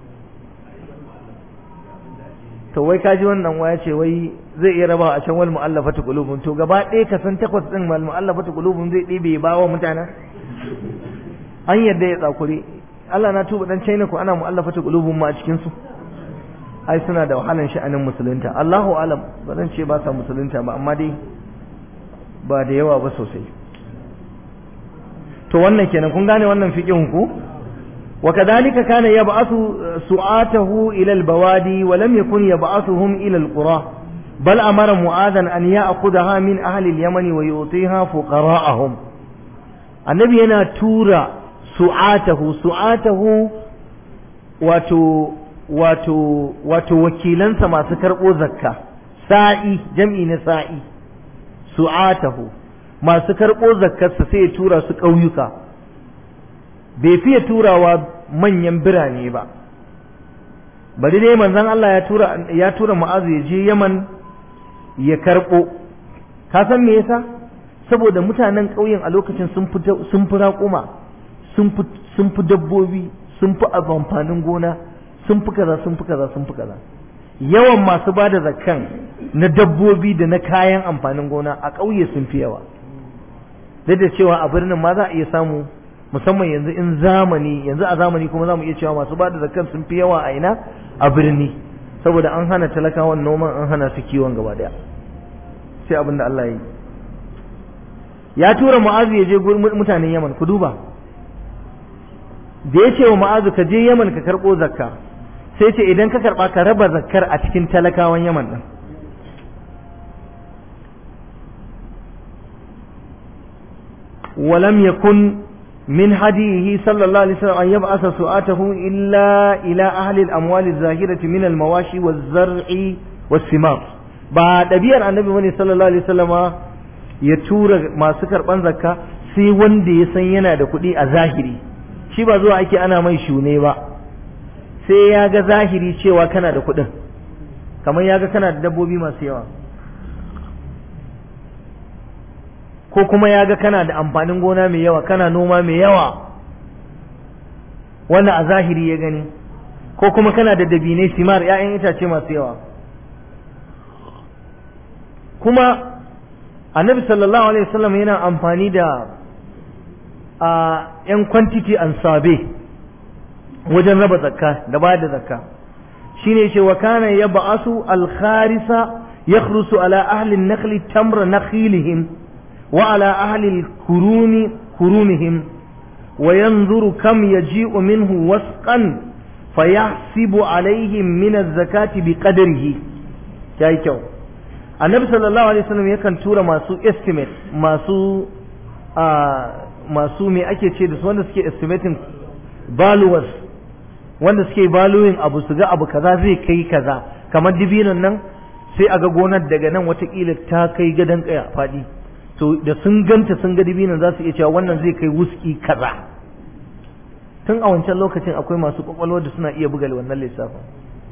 to wai kaji wannan waya ce wai zai iya rabawa a can wal mu'allafatu qulubun to gaba ɗaya ka san takwas din wal mu'allafatu qulubun zai ɗibe ba wa mutanen an yadda ya tsakure Allah na tuba dan China ko ana mu'allafatu qulubun ma a cikin su ai suna da wahalan sha'anin musulunta Allahu alam ba zan ce ba sa musulunta ba amma dai ba da yawa ba sosai to wannan kenan kun gane wannan fiqhin ku wa kadhalika kana yab'athu su'atahu ila al-bawadi wa lam yakun yab'athuhum ila al-qura bal amara mu'adhan an ya'khudha min ahli al-yaman wa yu'tiha fuqara'ahum annabi yana tura su'atahu su'atahu wato wato wato wakilansa masu karɓo zakka sa'i jam'i na sa'i su'atahu masu karɓo zakkarsa sai ya tura su ƙauyuka bai fiye turawa manyan birane ba bari dai manzon Allah ya tura ya tura Mu'azu ya je Yaman ya karɓo ka san me yasa saboda mutanen ƙauyen a lokacin sun fi sun fi raƙuma sun fi sun fi dabbobi sun fi amfanin gona sun fi kaza sun fi kaza sun fi kaza yawan masu ba da zakkan na dabbobi da na kayan amfanin gona a ƙauye sun fi yawa duk da cewa a birnin ma za a iya samu musamman yanzu in zamani yanzu a zamani kuma za mu iya cewa masu ba da zakkan sun fi yawa a ina a birni saboda an hana talakawan noman an hana su kiwon gaba daya sai abin da Allah ya yi ya tura mu'azu ya je mutanen yaman ku duba da ya ce wa mu'azu ka je yaman ka karɓo zakka sai ce idan ka karɓa ka raba zakkar a cikin talakawan yaman ɗin ولم يكن من هديه صلى الله عليه وسلم أن يبعث سؤاته إلا إلى أهل الأموال الزاهرة من المواشي والزرع والثمار بعد أبيار النبي مني صلى الله عليه وسلم يتور ما سكر بنزكا sai wanda ya san yana da kuɗi a zahiri shi ba zuwa ake ana mai shune ba sai ya ga zahiri cewa kana da kuɗin kamar ya ga kana da dabbobi masu yawa ko kuma ya ga kana da amfanin gona mai yawa kana noma mai yawa wannan a zahiri ya gani ko kuma kana da dabinai simar 'ya'yan itace masu yawa kuma annabi sallallahu alaihi wasallam yana amfani da a 'yan quantity and sabe wajen raba zakka da bayar da zakka shine ce wa kana yab'asu al-kharisa yakhrusu ala ahli an-nakhli tamra nakhilihim وعلى أهل الكرون كرونهم وينظر كم يجيء منه وسقا فيحسب عليهم من الزكاة بقدره جاي كيو النبي صلى الله عليه وسلم يكن تورا ماسو estimate masu masu me ake ce da su wanda suke estimating valuers wanda suke valuing abu su ga abu kaza zai kai kaza kamar dibinan nan sai a ga gonar daga nan watakila ta kai gadon kaya faɗi to da sun ganta sun ga dibinan za su iya cewa wannan zai kai wuski kaza tun a wancan lokacin akwai masu kwakwalwa da suna iya buga wannan lissafin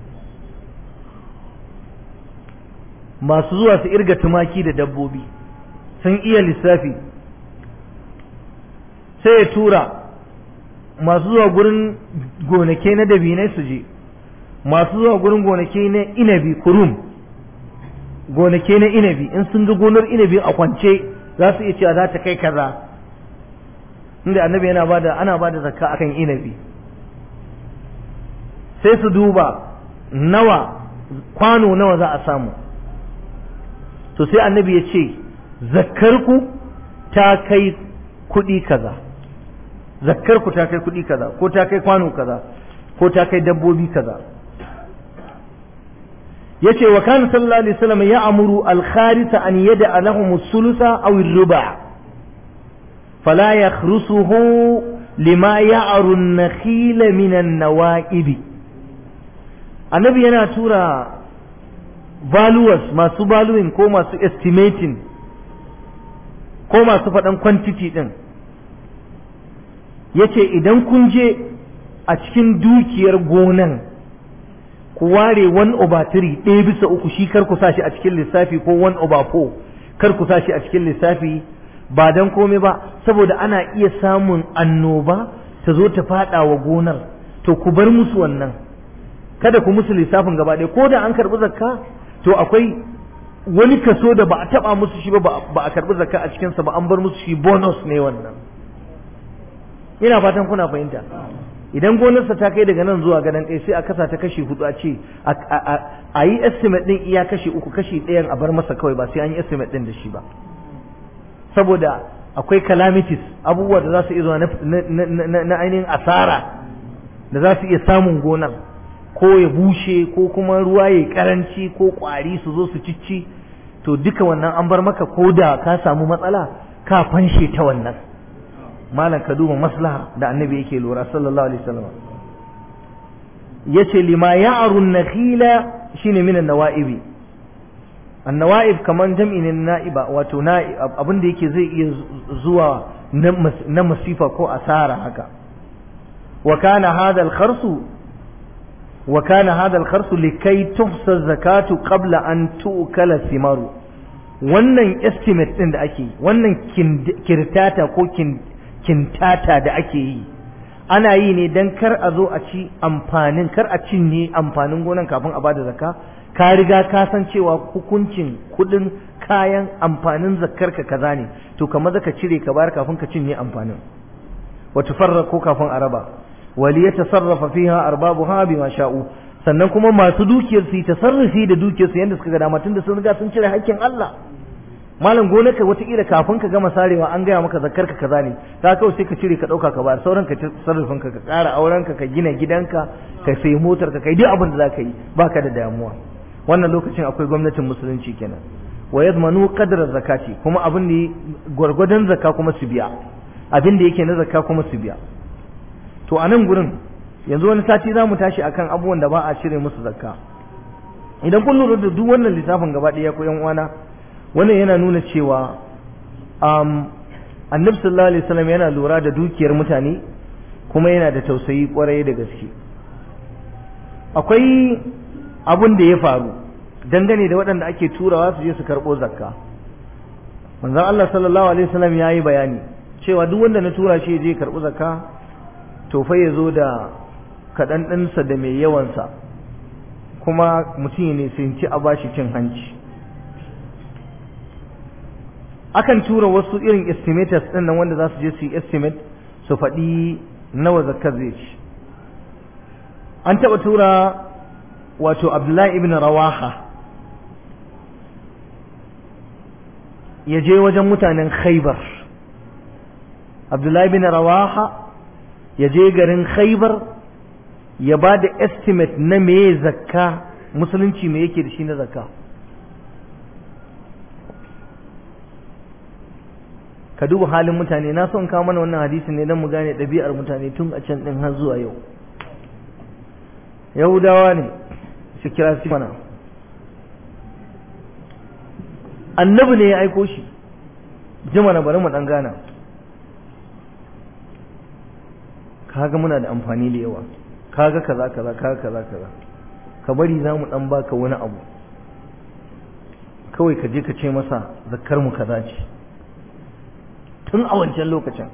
masu zuwa su irga tumaki da dabbobi sun iya lissafi sai ya tura masu zuwa gurin gonake na dabinai su je masu zuwa gurin gonake na inabi kurum gonake na inabi in sun ga gonar inabi a kwance za su iya cewa za ta kai kaza inda annabi yana bada ana bada zakka akan inabi sai su duba nawa kwano nawa za a samu to sai annabi ya ce zakkarku ta kai kuɗi kaza zakkarku ta kai kuɗi kaza ko ta kai kwano kaza ko ta kai dabbobi kaza yace wa kana sallallahu alaihi wasallam ya amuru al-kharisa an yada lahum as-sulusa aw ar-ruba fala yakhrusuhu lima ya'ru an-nakhil min an-nawa'ib annabi yana tura valuers masu valuing ko masu estimating ko masu faɗan quantity din yace idan kun je a cikin dukiyar gonan ku ware 1 over 3 ɗaya bisa uku shi kar ku sashi a cikin lissafi ko 1 over 4 kar ku sashi a cikin lissafi ba don komai ba saboda ana iya samun annoba ta zo ta fada wa gonar to ku bar musu wannan kada ku musu lissafin gaba ɗaya ko da an karɓi zakka to akwai wani kaso da ba a taɓa musu shi ba ba a karɓi zakka a cikinsa ba an bar musu shi bonus ne wannan ina fatan kuna fahimta idan gonarsa ta kai daga nan zuwa gadon kai sai a kasa ta kashi hudu a ce a yi estimate din iya kashi uku kashi ɗayan a bar masa kawai ba sai an yi estimate din da shi ba saboda akwai calamities abubuwa da za su iya zuwa na ainihin asara da za su iya samun gonar ko ya bushe ko kuma ruwa ya karanci ko kwari su zo su cicci to duka wannan an bar maka ko da ka samu matsala ka fanshe ta wannan malam ka duba maslaha da annabi yake lura sallallahu alaihi wasallam yace lima ya'ru an-nakhila shine min an-nawa'ibi an-nawa'ib kaman jam'i ne na'iba wato abin da yake zai iya zuwa na masifa ko asara haka wa kana hadha al-kharsu wa kana hadha al-kharsu likay tuhsa zakatu qabla an tu'kala thimaru wannan estimate din da ake wannan kirtata ko kin kintata da ake yi ana yi ne don kar a zo a ci amfanin kar a cinye amfanin gonan kafin a bada zakka ka riga ka san cewa hukuncin kudin kayan amfanin zakkar ka kaza ne to kamar zaka cire ka bayar kafin ka cinye amfanin wa tufarraqu kafin a raba wali yatasarrafa fiha arbabuha bima sha'u sannan kuma masu dukiyar su tasarrufi da dukiyar su yanda suka ga dama tunda sun riga sun cire hakkin Allah malam gonarka wataƙila kafin ka gama sarewa an gaya maka zakar ka kaza ne ka kawai sai ka cire ka ɗauka ka bayar sauran ka sarrafin ka ka ƙara auren ka ka gina gidanka ka sayi motar ka kai duk abin da za ka yi baka da damuwa wannan lokacin akwai gwamnatin musulunci kenan wa yadmanu qadra zakati kuma abin da gwargwadon zakka kuma su biya abin da yake na zakka kuma su biya to a nan gurin yanzu wani sati za mu tashi akan abubuwan da ba a cire musu zakka idan kun lura da duk wannan lissafin gaba ɗaya ko yan uwana wannan yana nuna cewa um, annabi sallallahu alaihi wasallam yana lura da dukiyar mutane kuma yana da tausayi kwarai da gaske akwai abun da ya faru dangane da waɗanda ake turawa su je su karɓo zakka manzon Allah sallallahu alaihi wasallam ya yi bayani cewa duk wanda na tura shi je karɓi zakka to fa ya zo da kaɗan ɗinsa da mai yawansa kuma mutum ne sun ci a bashi cin hanci akan tura wasu irin estimators ɗin nan wanda za su je su yi estimate su faɗi nawa zakar zai ci an taɓa tura wato abdullahi ibn rawaha ya je wajen mutanen khaibar abdullahi ibn rawaha ya je garin khaibar ya ba da estimate na me zakka musulunci me yake da shi na zakka ka duba halin mutane na son kawo mana wannan hadisi ne don mu gane ɗabi'ar mutane tun a can ɗin har zuwa yau yahudawa ne su kira su mana annabi ne ya aiko shi jima na bari mu ɗan gana kaga muna da amfani da yawa kaga kaza kaza kaga kaza kaza ka bari za mu ɗan baka wani abu kawai ka je ka ce masa zakkar mu kaza ce tun a wancan lokacin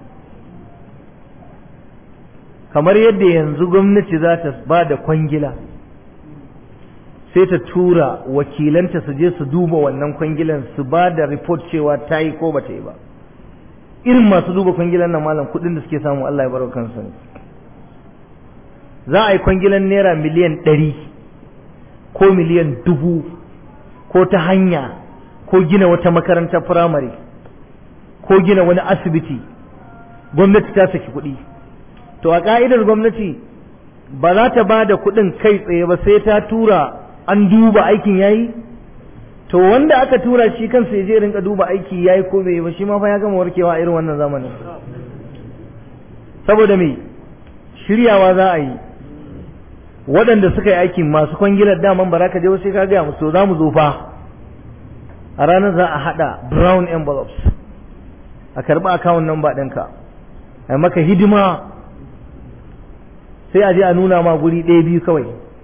kamar yadda yanzu gwamnati za ta ba da kwangila sai ta tura wakilanta su je su duba wannan kwangilan su ba da report cewa ta yi ko ba ta yi ba irin masu duba kwangilan nan malam kudin da suke samu Allah ya baro kansu ne za a yi kwangilan naira miliyan ɗari ko miliyan dubu ko ta hanya ko gina wata makarantar firamare ko gina wani asibiti gwamnati ta saki kuɗi to a ka'idar gwamnati ba za ta ba da kuɗin kai tsaye ba sai ta tura an duba aikin yayi to wanda aka tura shi kansa ya je rinka duba aiki yayi ko bai ba shi ma fa ya gama warkewa a irin wannan zamanin saboda me shiryawa za a yi waɗanda suka yi aikin masu kwangilar daman ba za ka je sai ka gaya musu za mu zo fa a ranar za a haɗa brown envelopes a karɓi akawun number ɗinka a maka hidima sai a je a nuna ma guri ɗaya biyu kawai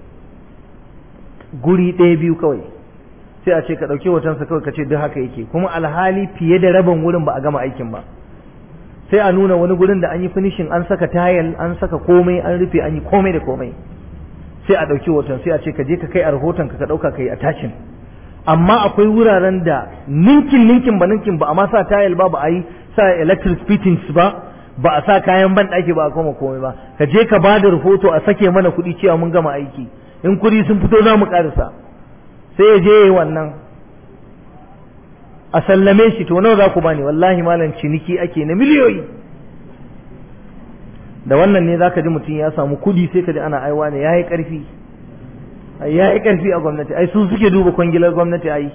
guri ɗaya biyu kawai sai a ce ka ɗauki hotonsa kawai ka ce duk haka yake kuma alhali fiye da rabin wurin ba a gama aikin ba sai a nuna wani gurin da an yi finishing an saka tayal an saka komai an rufe an yi komai da komai sai a ɗauki hoton sai a ce ka je ka kai a rahoton ka ka ɗauka ka yi attaching amma akwai wuraren da ninkin ninkin ba ninkin ba amma sa tayal ba ba a yi sa electric fittings ba ba a sa kayan ban ɗaki ba a koma komai ba ka je ka ba da rahoto a sake mana kuɗi cewa mun gama aiki in kuɗi sun fito za mu ƙarisa sai ya je ya yi wannan a sallame shi to nawa za ku bani wallahi malam ciniki ake na miliyoyi da wannan ne za ka ji mutum ya samu kuɗi sai ka ji ana aiwa ne ya yi ƙarfi ya yi ƙarfi a gwamnati ai su suke duba kwangilar gwamnati ai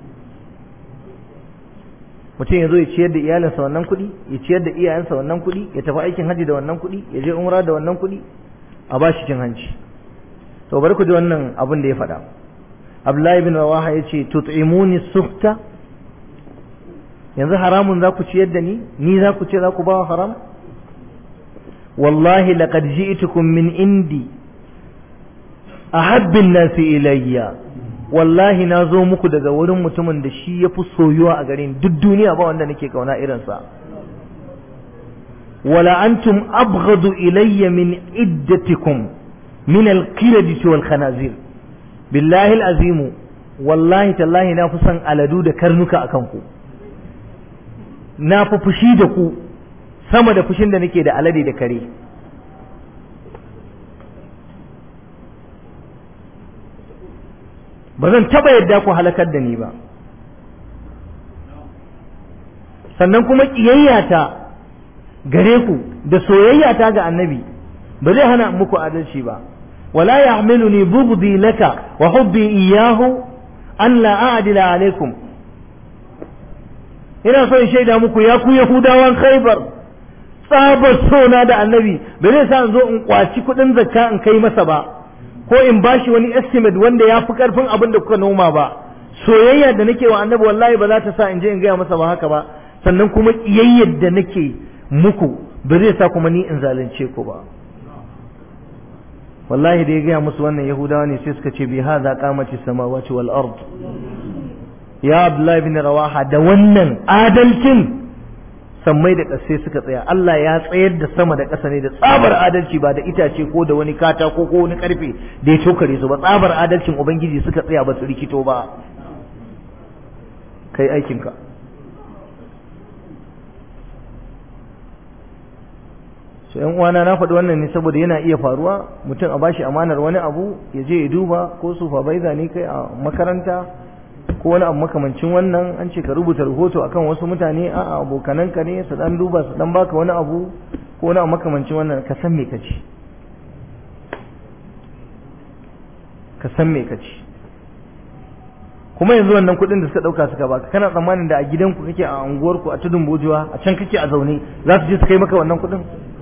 mutum ya zo ya ciyar da iyalinsa wannan kuɗi ya ciyar da iyayensa wannan kuɗi ya tafi aikin hajji da wannan kuɗi ya je umra da wannan kuɗi a ba shi cin hanci to bari ku ji wannan abin da ya faɗa Abdullahi bin Rawaha ya ce tut'imuni sufta yanzu haramun za ku ciyar da ni ni za ku ce za ku ba haram wallahi laqad ji'tukum min indi ahabbin nasi ilayya wallahi na zo muku daga wurin mutumin da shi ya fi soyuwa a garin duk duniya ba wanda nake kauna irinsa wala antum abghadu ilayya min iddatikum min alqiradati wal khanazir billahi alazimu wallahi tallahi na fi son aladu da karnuka akan ku na fi fushi da ku sama da fushin da nake da alade da kare ba zan taba yadda ku halakar da ni ba sannan kuma ƙiyayyata gare ku da soyayyata ga annabi ba zai hana muku adalci ba wala yahmiluni bughdi laka wa hubbi iyyahu an la a'dila alaikum ina so in shaida muku ya ku yahudawan khaybar tsabar sona da annabi ba zai sa in zo in kwaci kuɗin zakka in kai masa ba ko in bashi wani estimate wanda ya fi karfin abin da kuka noma ba soyayya da nake wa annabi wallahi ba za ta sa in je in gaya masa ba haka ba sannan kuma kiyayyar da nake muku ba zai sa kuma ni in zalunce ku ba wallahi da ya gaya musu wannan yahudawa ne sai suka ce bi hadha qamati samawati wal ard ya abdullahi bin rawaha da wannan adalcin sammai da ƙasai suka tsaya Allah ya tsayar da sama da ƙasa ne da tsabar adalci ba da itace ko da wani katako ko wani ƙarfe da ya tokare su ba tsabar adalcin ubangiji suka tsaya ba su rikito ba kai aikinka so yan uwana na faɗi wannan ne saboda yana iya faruwa mutum a bashi amanar wani abu ya je ya duba ko supervisor ne kai a makaranta ko wani abu makamancin wannan an ce ka rubuta rahoto akan wasu mutane a abokananka ne su dan duba su dan baka wani abu ko wani abu makamancin wannan ka san me ka ci ka san me ka ci kuma yanzu wannan kuɗin da suka ɗauka suka baka kana tsammanin da a gidanku kake a unguwarku a tudun bojuwa a can kake a zaune za su je su kai maka wannan kuɗin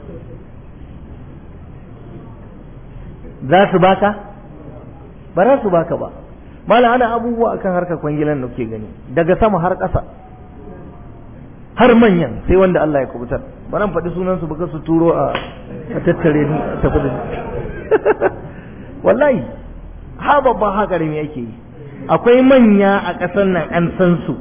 za su baka ba za su baka ba mala ana abubuwa akan harkar kwangilan da kuke gani daga sama har ƙasa har manyan sai wanda Allah ya kubutar ba nan faɗi sunan su baka su turo a tattare ni a tafi da wallahi ha babban ha karami yake yi akwai manya a ƙasar nan an san su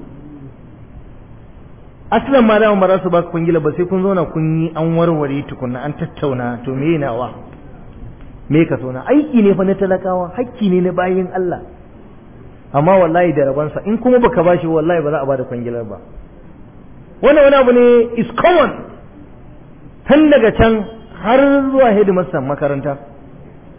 aslan ma dama ba za su ba kwangila ba sai kun zauna kun yi an warware tukunna an tattauna to me nawa me ka so na aiki ne fa na talakawa hakki ne na bayin Allah amma wallahi da rabansa in kuma baka bashi wallahi ba za a bada kwangilar ba wannan wani abu ne is common tun daga can har zuwa headmaster makaranta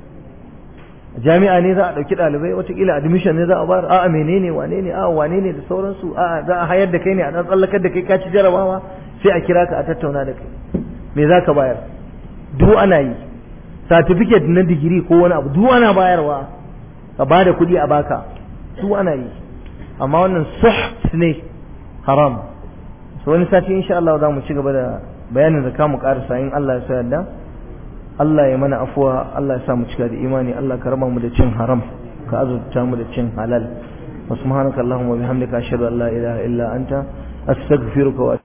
jami'a ne za a ɗauki ɗalibai watakila admission ne za a bayar a'a menene wane ne a'a wane ne da sauransu a'a za a hayar da kai ne a ɗan tsallakar da kai ka ci jarabawa sai a kira ka a tattauna da kai me za ka bayar duk ana yi certificate na digiri ko wani abu duk ana bayarwa ka ba da kuɗi a baka duk ana yi amma wannan suht ne haram so wani sati insha Allah za mu ci gaba da bayanin zakka mu karasa in Allah ya sa yarda Allah ya mana afuwa Allah ya sa mu cika da imani Allah ka raba mu da cin haram ka azurta mu da cin halal wa subhanaka allahumma bihamdika ashhadu an la ilaha illa anta astaghfiruka wa